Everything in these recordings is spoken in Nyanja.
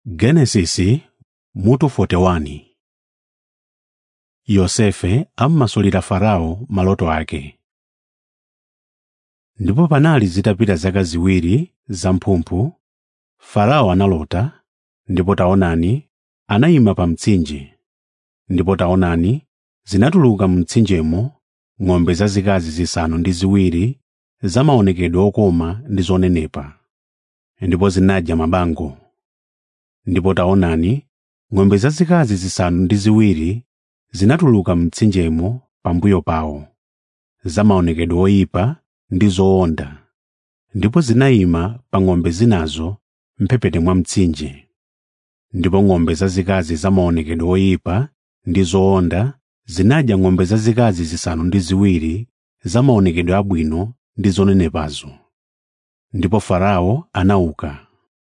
Genesisi mutu 41 Yosefe ammasulira Farao maloto ake. Ndipo panali zitapita zaka ziwiri zamphumphu, Farao analota, ndipo taonani, anayima pa mtsinje. Ndipo taonani, zinatuluka m'mtsinjemo ng'ombe zazikazi zisanu ndi ziwiri zamaonekedwe okoma ndi zonenepa, ndipo zinadya mabango. Ndipo taonani, ng'ombe zazikazi zisanu ndi ziwiri zinatuluka m'mtsinjemo pambuyo pawo, zamaonekedwe oyipa ndi zowonda, ndipo zinayima pa ng'ombe zinazo m'mphepete mwa mtsinje. Ndipo ng'ombe zazikazi zamaonekedwe oyipa ndi zowonda zinadya ng'ombe zazikazi zisanu ndi ziwiri zamaonekedwe abwino ndi zonenepazo. Ndipo Farao anauka.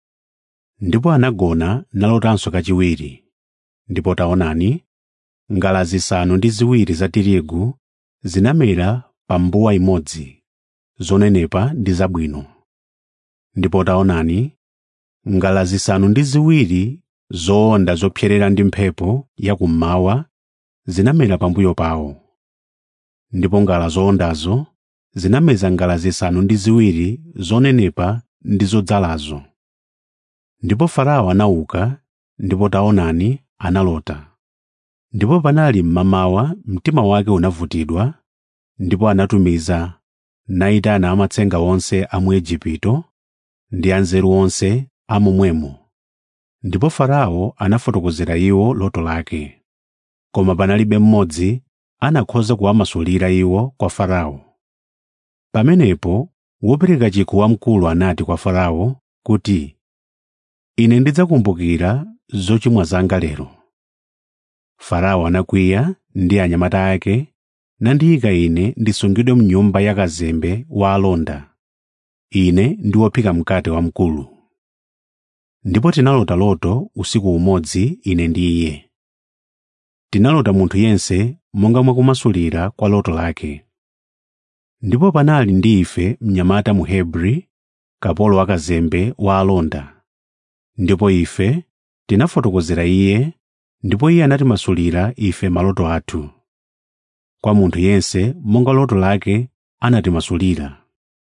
Ndipo anagona nalotanso kachiwiri. Ndipo taonani, ngala zisanu ndi ziwiri za tirigu zinamera pa mbuwa imodzi, zonenepa ndi zabwino. Ndipo taonani, ngala zisanu ndi ziwiri zowonda zopserera ndi mphepo yakummawa zinamera pambuyo pawo. Ndipo ngala zowondazo zinameza ngala zisanu ndi ziwiri zonenepa ndi zodzalazo. Ndipo Farao anauka, ndipo taonani, analota. Ndipo panali mmamawa mtima wake unavutidwa, ndipo anatumiza nayitana amatsenga onse a mu Igupto ndi anzeru onse a momwemo. Ndipo Farao anafotokozera iwo loto lake. Koma panalibe mmodzi anakhoza kuwamasulira iwo kwa Farao. Pamenepo wopereka chikho wamkulu anati kwa Farao kuti, Ine ndidzakumbukira zochimwa zanga lero. Farao anakwiya ndi anyamata ake nandiyika ine ndisungidwe m'nyumba ya kazembe wa alonda. Ine ndi wophika mkate wamkulu. Ndipo tinalota loto usiku umodzi ine ndi iye. Tinalota munthu yense monga mwa kumasulira kwa loto lake. Ndipo panali ndi ife mnyamata Mhebri, kapolo wakazembe wa alonda. Ndipo ife tinafotokozera iye, ndipo iye anatimasulira ife maloto athu. Kwa munthu yense monga loto lake anatimasulira.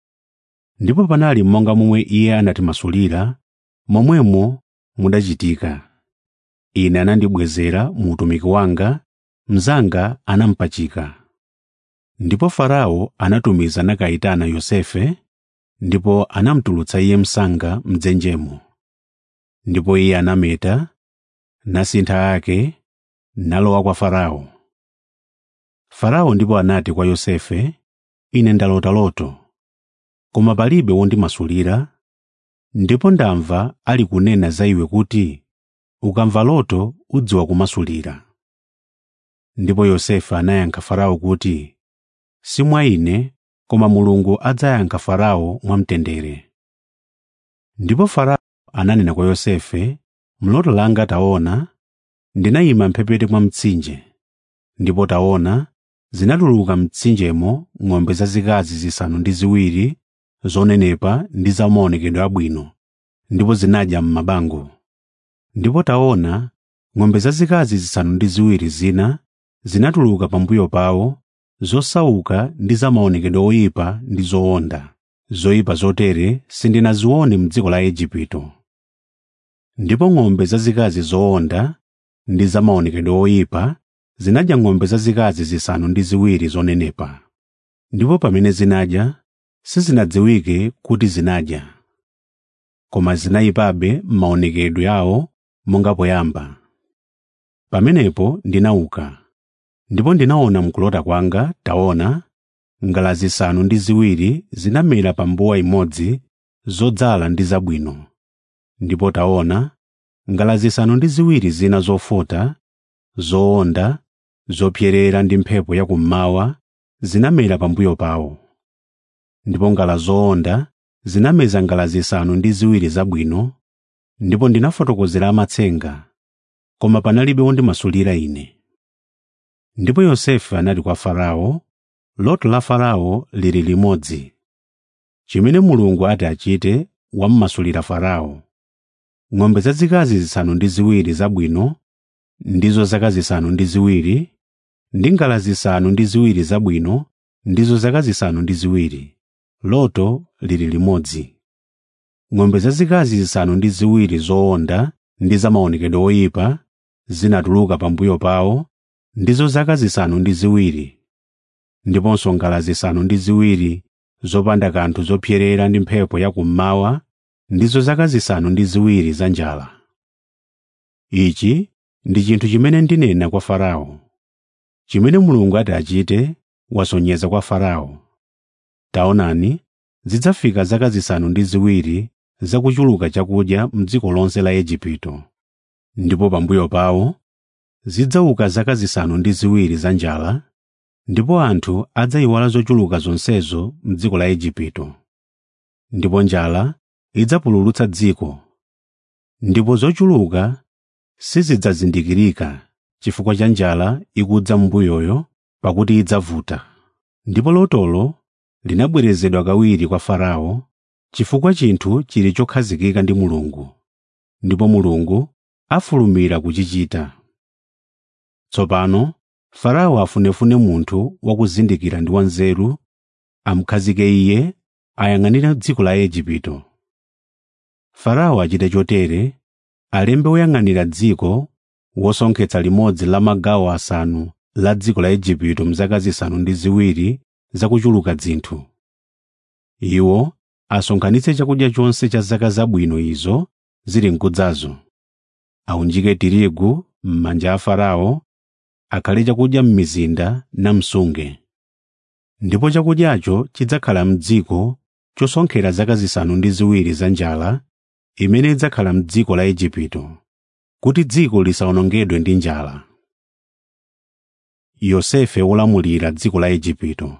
Ndipo panali monga momwe iye anatimasulira, momwemo mudachitika. Ine anandibwezera mu utumiki wanga, mnzanga anampachika. Ndipo Farao anatumiza nakayitana Yosefe, ndipo anamutulutsa iye msanga m'dzenjemo. Ndipo iye anameta, nasintha ake, nalowa kwa Farao. Farao ndipo anati kwa Yosefe, Ine ndalota loto, koma palibe wondimasulira, ndipo ndamva ali kunena za iwe kuti, ukamva loto udziwa kumasulira. Ndipo Yosefe anayankha Farao kuti, si mwa ine, koma Mulungu adzayankha Farao mwamtendere. Ndipo Farao ananena kwa Yosefe, mloto langa taona, ndinayima m'mphepete mwa mtsinje, ndipo taona, zinatuluka mtsinjemo ng'ombe zazikazi zisanu ndi ziwiri zonenepa ndi zamaonekedwe abwino, ndipo zinadya m'mabango. Ndipo taona, ng'ombe zazikazi zisanu ndi ziwiri zina zinatuluka pambuyo pawo, zosauka ndi zamaonekedwe oyipa ndi zowonda, zoyipa zotere sindinazione m'dziko la Igupto. Ndipo ng'ombe zazikazi zowonda ndi zamaonekedwe oyipa zinadya ng'ombe zazikazi zisanu ndi ziwiri zonenepa. Ndipo pamene zinadya, sizinadziwike kuti zinadya, koma zinayipabe m'maonekedwe awo monga poyamba. Pamenepo ndinauka, ndipo ndinaona mkulota kwanga, taona, ngala zisanu ndi ziwiri zinamera pa mbuwa imodzi zodzala ndi zabwino. Ndipo taona, ngala zisanu ndi ziwiri zina zofota, zowonda, zopserera ndi mphepo yakummawa zinamera pambuyo pawo. Ndipo ngala zowonda zinameza ngala zisanu ndi ziwiri zabwino, ndipo ndinafotokozera amatsenga, koma panalibe wondimasulira ine. Ndipo Yosefe anati kwa Farao, loto la Farao lili limodzi. Chimene Mulungu ati achite wammasulira Farao. ng'ombe zazikazi zisanu ndi ziwiri zabwino ndizo zaka zisanu ndi ziwiri ndi ngala zisanu ndi ziwiri zabwino ndizo zaka zisanu ndi ziwiri loto lili limodzi ng'ombe zazikazi zisanu ndi ziwiri zowonda ndi zamaonekedwe oyipa zinatuluka pambuyo pawo ndizo zaka zisanu ndi ziwiri ndiponso ngala zisanu ndi ziwiri zopanda kanthu zopyerera ndi mphepo yakummawa ndizo zaka zisanu ndi ziwiri za njala ichi ndi chinthu chimene ndinena kwa farao chimene mulungu ati achite wasonyeza kwa farao taonani zidzafika zaka zisanu ndi ziwiri zakuchuluka chakudya m'dziko lonse la igupto ndipo pambuyo pawo zidzauka zaka zisanu ndi ziwiri za njala ndipo anthu adzayiwala zochuluka zonsezo m'dziko la igupto ndipo njala idzapululutsa dziko ndipo zochuluka sizidzazindikirika chifukwa cha njala ikudza m'mbuyoyo pakuti idzavuta ndipo lotolo linabwerezedwa kawiri kwa farao chifukwa chinthu chili chokhazikika ndi mulungu ndipo mulungu afulumira kuchichita tsopano farao afunefune munthu wakuzindikira ndi wanzeru amukhazike iye ayang'anire dziko la igupto farao achite chotere alembe woyang'anira dziko wosonkhetsa limodzi la magawo asanu la dziko la igupto mzaka zisanu ndi ziwiri zakuchuluka dzinthu iwo asonkhanitse chakudya chonse cha zaka zabwino izo zili mkudzazo aunjike tirigu m'manja a farao akhale chakudya m'mizinda namsunge ndipo chakudyacho chidzakhala m'dziko chosonkhera zaka zisanu ndi ziwiri za njala imene idzakhala m'dziko la igupto kuti dziko lisawonongedwe ndi njala yosefe wolamulira dziko la igupto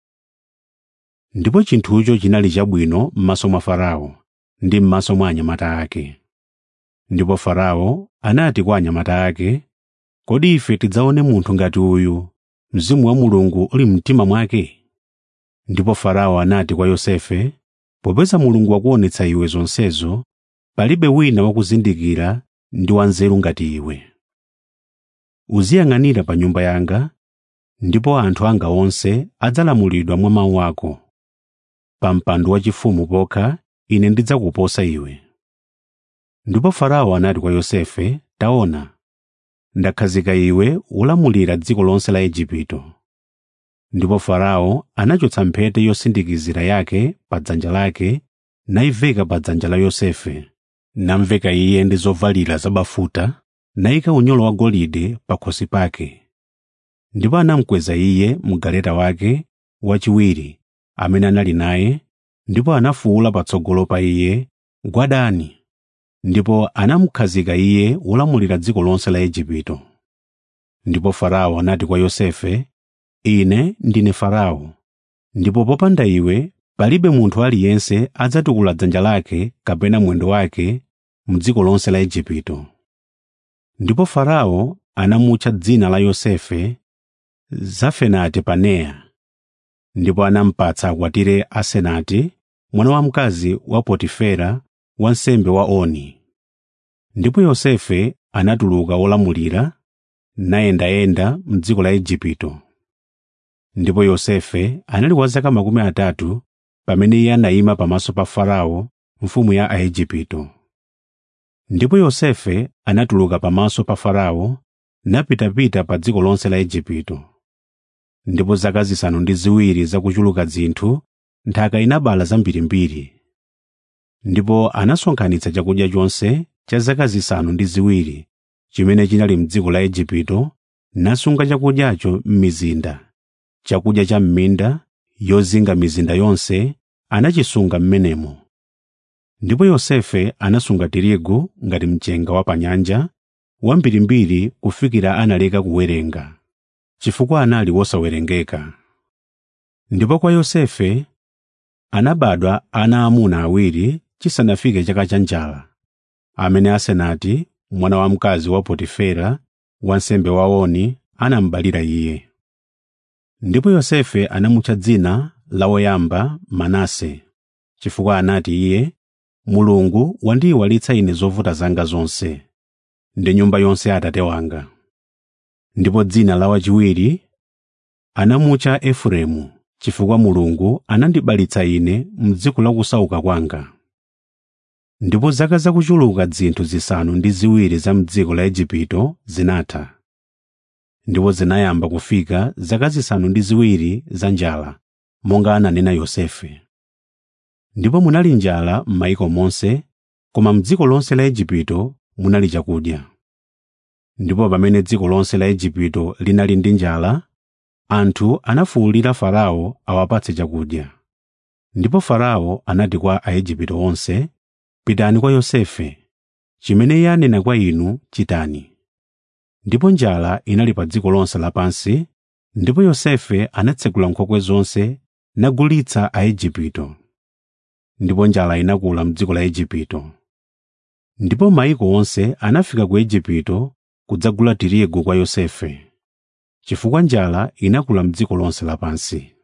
ndipo chinthucho chinali chabwino m'maso mwa farao ndi m'maso mwa anyamata ake ndipo farao anati kwa anyamata ake kodi ife tidzaone munthu ngati uyu mzimu wa mulungu uli mtima mwake ndipo farao anati kwa yosefe popeza mulungu wakuonetsa iwe zonsezo palibe wina wakuzindikira ndi wanzeru ngati iwe uziyang'anira pa nyumba yanga ndipo anthu anga onse adzalamulidwa mwa mawu ako pa mpando wachifumu pokha ine ndidzakuposa iwe ndipo farao anati kwa yosefe taona ndakhazika iwe ulamulira dziko lonse la igupto ndipo farao anachotsa mphete yosindikizira yake pa dzanja lake nayiveka pa dzanja la yosefe namveka iye ndi zovalira zabafuta nayika unyolo wagolide pa khosi pake ndipo anamukweza iye mgaleta wake wachiwiri amene anali naye ndipo anafuwula patsogolo pa iye gwadani ndipo anamukhazika iye wolamulira dziko lonse la igupto ndipo farao anati kwa yosefe ine ndine farao ndipo popanda iwe palibe munthu aliyense adzatukula dzanja lake kapena mwendo wake m'dziko lonse la igupto ndipo farao anamutcha dzina la yosefe zafenati paneya ndipo anampatsa akwatire asenati mwana wamkazi wa potifera wansembe wa oni ndipo yosefe anatuluka wolamulira nayendayenda m'dziko la igupto ndipo yosefe anali wa zaka makumi atatu pamene iye anayima pamaso pa farao mfumu ya aigupto ndipo yosefe anatuluka pamaso pa farao napitapita pa dziko lonse la igupto ndipo zaka zisanu ndi ziwiri zakuchuluka dzinthu nthaka inabala zambirimbiri ndipo anasonkhanitsa chakudya chonse cha zaka zisanu ndi ziwiri chimene chinali m'dziko la igupto nasunga chakudyacho m'mizinda chakudya cha m'minda yozinga mizinda yonse anachisunga m'menemo ndipo yosefe anasunga tirigu ngati mchenga wa pa nyanja wambirimbiri kufikira analeka kuwerenga chifukwa anali wosawerengeka ndipo kwa yosefe anabadwa ana amuna awiri chisanafike chaka cha njala amene asenati mwana wamkazi wa potifera wansembe wa oni anambalira iye ndipo yosefe anamutcha dzina la woyamba manase chifukwa anati iye mulungu wandiyiwalitsa ine zovuta zanga zonse ndi nyumba yonse ya atate wanga ndipo dzina la wachiwiri anamutcha efereimu chifukwa mulungu anandibalitsa ine m'dziko la kusauka kwanga ndipo zaka zakuchuluka zinthu zisanu ndi ziwiri za m'dziko la igupto zinatha ndipo zinayamba kufika zaka zisanu ndi ziwiri za njala monga ananena yosefe ndipo munali njala m'mayiko monse koma m'dziko lonse la igupto munali chakudya ndipo pamene dziko lonse la igupto linali ndi njala anthu anafuwulira farao awapatse chakudya ndipo farao anati kwa aigupto onse pitani kwa yosefe chimene iye anena kwa inu chitani ndipo njala inali pa dziko lonse lapansi ndipo yosefe anatsegula nkhokwe zonse nagulitsa aigupto ndipo njala inakula m'dziko la igupto ndipo mayiko onse anafika ku igupto kudzagula tirigu kwa yosefe chifukwa njala inakula m'dziko lonse lapansi